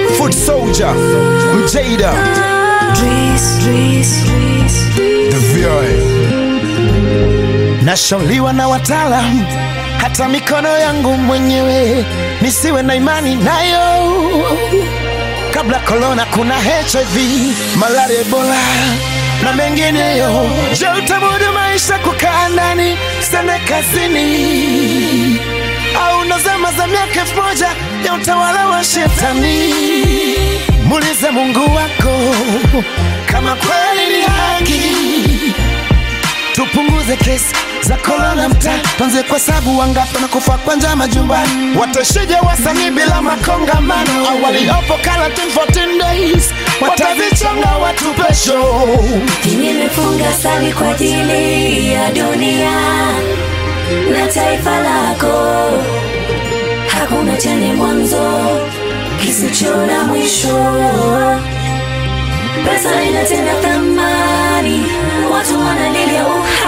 Foot Soldier, Mjada, The VI. Nashauriwa na wataalam, hata mikono yangu mwenyewe nisiwe na imani nayo. Kabla korona, kuna HIV, malaria, Ebola na mengineyo. Je, utamudu maisha kukaa ndani sene kazini, au ndo zama za miaka elfu moja ya utawala wa shetani? Muulize Mungu wako kama kweli ni haki tupunguze kesi za korona mtaa, tuanze kwa sabu wangapi wanakufa kwa njaa majumbani. Watashije wasanii bila makongamano? Au waliopo quarantine 14 days watazichonga watu pesho. Nimefunga sali kwa ajili ya dunia na taifa lako, hakuna chenye mwanzo kisicho na mwisho. Pesa ina tena thamani, watu wanalilia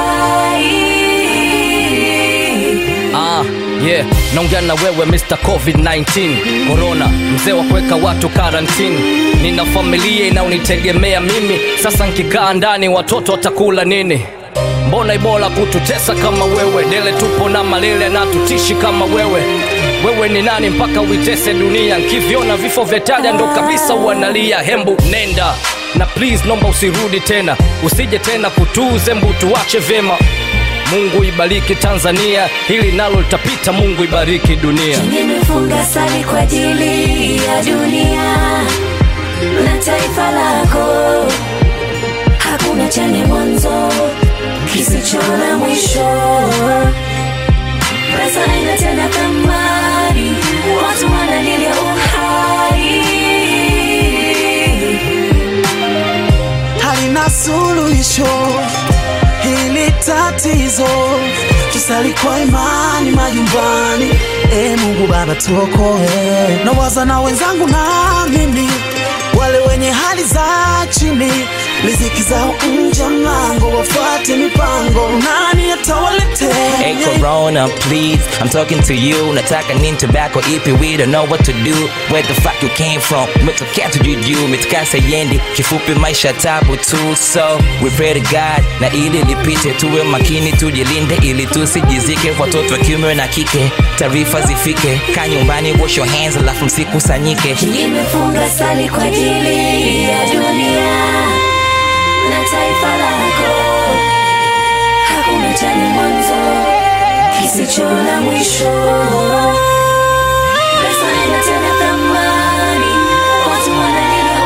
uhai. Ah, yeah, naongea na wewe Mr. COVID-19 Corona, mzee wa kuweka watu karantini. Nina familia inaonitegemea mimi, sasa nkikaa ndani watoto watakula nini? Mbona ibola kututesa kama wewe? Dele tupo na malele na tutishi kama wewe. Wewe ni nani mpaka uitese dunia? Nkiviona vifo vya taja ndo kabisa uanalia. Hembu nenda na please, nomba usirudi tena, usije tena kutuze mbu, tuache vyema. Mungu ibariki Tanzania, hili nalo litapita. Mungu ibariki dunia. Nimefunga sali kwa ajili ya dunia na taifa lako, hakuna chenye mwanzo kisicho na mwisho. Pesa ina tena thamani, watu wanalilia uhai. halina suluhisho hili tatizo, tusali kwa imani majumbani. E Mungu Baba tuokoe, nawaza na wenzangu na mimi, wale wenye hali za chini, riziki zao nje ya mlango, wafuate mipango, nani atawaletea? Hey Corona, please, I'm talking to you. Nataka nini tobacco ipi, we don't know what to do. Where the fuck you came from? Umetokea tujuju, umetokea sayendi. Kifupi maisha tabu tu, so we pray to God na ili lipite, tuwe makini, tujilinde ili tusijizike. Watoto wa kiume na kike, taarifa zifike. Kaa nyumbani, wash your hands, alafu msikusanyike. Nimefunga sali kwa ajili ya dunia na taifa lako, hakuna chenye mwanzo kisicho na mwisho. Pesa ina tena thamani, watu wanalilia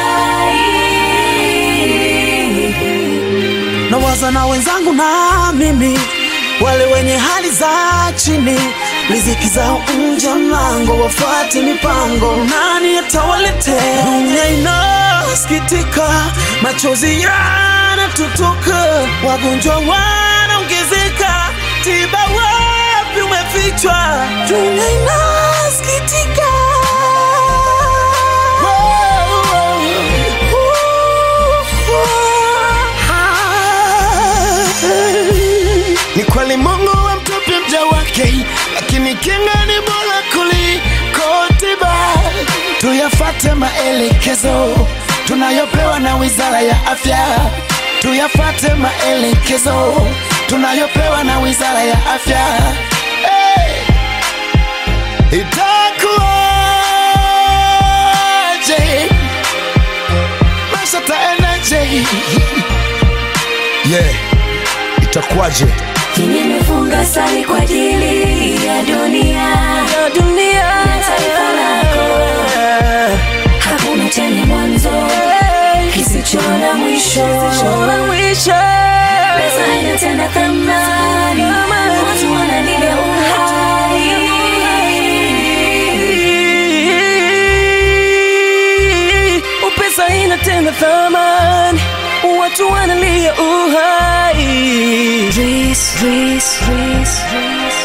uhai. nawaza na wenzangu na mimi, wale wenye hali za chini, riziki zao nje ya mlango, wafuate mipango, nani atawaletea? Dunia inasikitika, machozi yanatutoka, wagonjwa wanaongezeka, tiba wapi umefichwa? Dunia inasikitika. Ni kweli Mungu amtupi mja wake, lakini kinga ni bora kuliko tiba. Tuyafate maelekezo tunayopewa na Wizara ya Afya, tuyafate maelekezo tunayopewa na Wizara ya Afya. Hey! Itakuwaje? Maisha taendaje? Yeah, itakuwaje? Nimefunga sali kwa ajili ya dunia na taifa lako, hakuna chenye mwanzo kisicho na mwisho. Pesa ina tena thamani, watu wanalilia uhai. Pesa ina tena thamani, watu wanalia uhai. Reese, Reese, Reese, Reese.